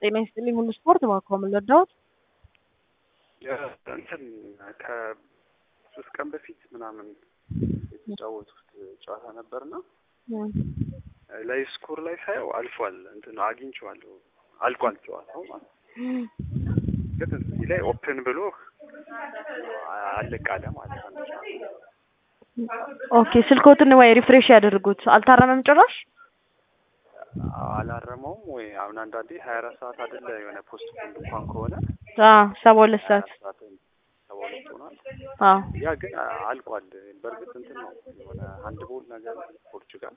ጤና ይስጥልኝ ሁሉ ስፖርት እባክዎ ምን ልርዳዎት? እንትን ከሶስት ቀን በፊት ምናምን የተጫወቱት ጨዋታ ነበርና ላይ ስኮር ላይ ሳየው አልፏል እንትን አግኝቼዋለሁ አልቋል ጨዋታው ማለት ነው። ግን እዚህ ላይ ኦፕን ብሎ አለቃለ ማለት ነው። ኦኬ ስልኮትን ወይ ሪፍሬሽ ያደርጉት አልታረመም ጭራሽ አላረመውም ወይ አሁን አንዳንዴ ሀያ አራት ሰዓት አይደለ የሆነ ፖስት ፖንድ እንኳን ከሆነ ሰባ ሁለት ሰዓት ሰባ ሁለት ሆኗል። አዎ ያ ግን አልቋል። በእርግጥ እንትን ነው የሆነ አንድ ቦል ነገር ፖርቹጋል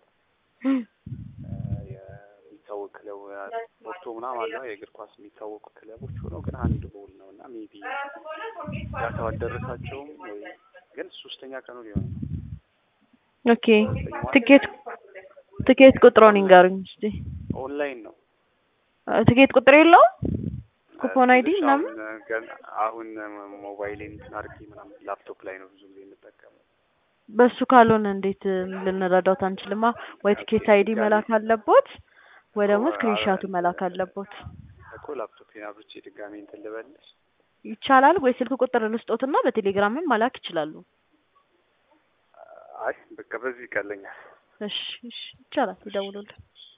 የሚታወቅ ክለብ ፖርቶ ምናምን አለ የእግር ኳስ የሚታወቁ ክለቦች ሆነው ግን አንድ ቦል ነው እና ሜቢ ዳታው አልደረሳቸውም ወይ ግን ሶስተኛ ቀኑ ሊሆን ነው። ኦኬ ትኬት ትኬት ቁጥሮን ይንገሩኝ እስቲ። ኦንላይን ነው ትኬት ቁጥር የለውም? ኩፖን አይዲ ትንሽ ምናምን አሁን ገና አሁን ሞባይሌን እንትን አድርጌ ምናምን ላፕቶፕ ላይ ነው ብዙ ጊዜ የምጠቀመው። በሱ ካልሆነ እንዴት ልንረዳውት አንችልማ? ወይ ትኬት አይዲ መላክ አለቦት ወይ ደግሞ ስክሪንሻቱ መላክ አለቦት። እኮ ላፕቶፕን አብርቼ ድጋሜ እንትን ልበልሽ። ይቻላል ወይ ስልክ ቁጥር ልስጦትና በቴሌግራምም መላክ ይችላሉ። አይ በቃ በዚህ ይቀለኛል። እሺ እሺ ይቻላል፣ ይደውሉልን።